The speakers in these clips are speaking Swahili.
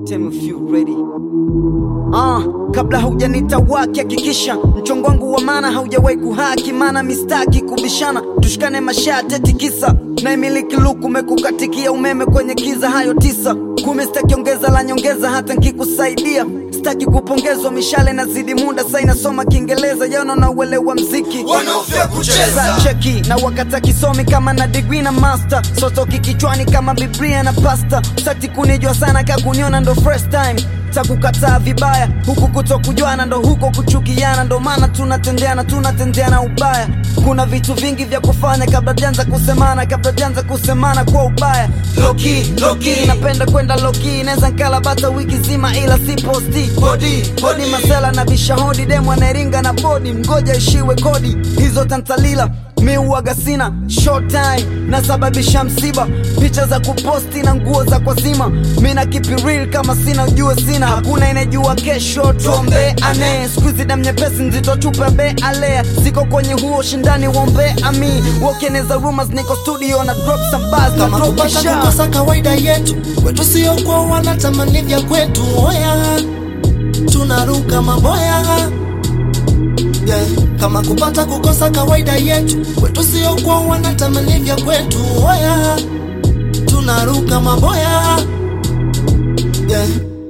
Tell me if you ready. Ah, kabla haujanita wake hakikisha mchongo wangu wa maana haujawahi kuhaki, maana mistaki kubishana, tushikane mashati tikisa na imiliki luku mekukatikia umeme kwenye kiza, hayo tisa kumi, sitaki ongeza la nyongeza hata nkikusaidia, sitaki kupongezwa mishale na zidi muda, sa inasoma Kiingereza jana na uelewa mziki wanaofia kucheza Za cheki na wakata kisomi kama na degree na master sotoki kichwani kama biblia na pasta sati kunijua sana ka kuniona ndo first time takukataa vibaya huku kuto kujuana ndo huko kuchukiana ndo maana tunatendeana tunatendeana ubaya kuna vitu vingi vya kufanya kabla janza kusemana kabla janza kusemana kwa ubaya loki loki napenda kwenda loki naweza nkala bata wiki zima ila si posti body bodi masela na bishahodi demu anairinga na bodi mgoja ishiwe kodi hizo tantalila mi uwaga sina short time nasababisha msiba picha za kuposti na nguo za kwazima mi na kipi real kama sina ujue sina hakuna inajua kesho tuombe ane skuizi dam nyepesi nzito tupe be alea siko kwenye huo shindani wombe ami wokeneza rumors niko studio na drop some bars na kama drop kupata isha kukosa kawaida yetu kwetu sio kwa wanatamani vya kwetu oya tunaruka maboya yeah. kama kupata kukosa kawaida yetu kwetu sio kwa wanatamani vya kwetu oya tunaruka maboya yeah.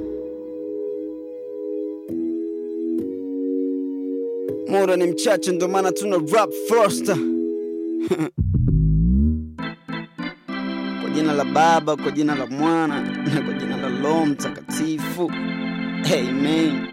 muda ni mchache ndo maana tuna rap first kwa jina la baba kwa jina la mwana na kwa jina la roho mtakatifu amen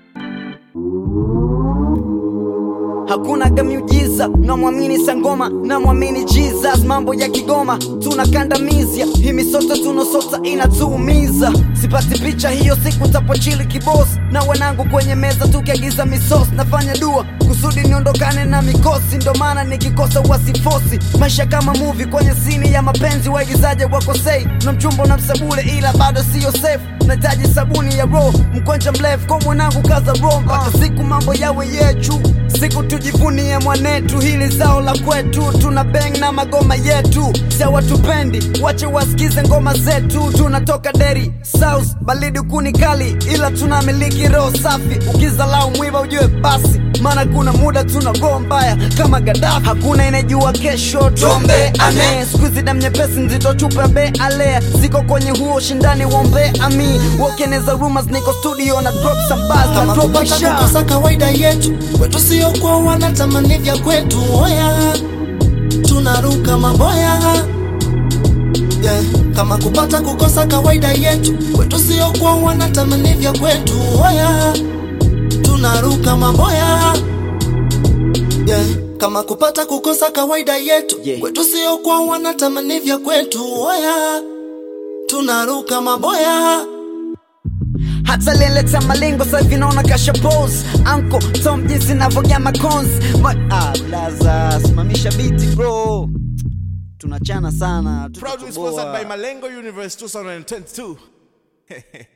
hakuna gamiujiza namwamini sangoma namwamini jesus mambo ya kigoma tunakandamizia hii misoto tunosota inatuumiza sipati picha hiyo siku tapochili kibos na wanangu kwenye meza tukiagiza misos nafanya dua kusudi niondokane na mikosi ndo maana nikikosa wasifosi maisha kama muvi kwenye sini ya mapenzi waigizaje wakosei na mchumbo na msabule ila bado siyo safe nahitaji sabuni ya roho mkonja mrefu kwa mwanangu kaza roho mpaka siku mambo yawe yechu siku tujivunie mwanetu hili zao la kwetu tuna beng na magoma yetu sawatupendi wache wasikize ngoma zetu tunatoka deri south balidi kuni kali ila tunamiliki roho safi ukizalau mwiba ujue basi maana kuna muda tuna roho mbaya kama gadafi hakuna inajua kesho tuombe ane skuizi dam nyepesi nzito chupe be alea siko kwenye huo shindani wombe ami wokeneza rumors niko studio na drop some bars na kama drop kupata isha kukosa kawaida yetu kwetu sio kwa wanatamani vya kwetu oya tunaruka maboya yeah. kama kupata kukosa kawaida yetu kwetu sio kwa wanatamani vya kwetu oya tunaruka maboya yeah. kama kupata kukosa kawaida yetu Yeah. kwetu sio kwa wanatamani vya kwetu oya tunaruka maboya hata leleta malengo sasa hivi naona kasha pose anko tom jinsi navyogama cons Ma ah, blaza simamisha biti bro tunachana sana proudly tutatoboa. sponsored by malengo universe 2022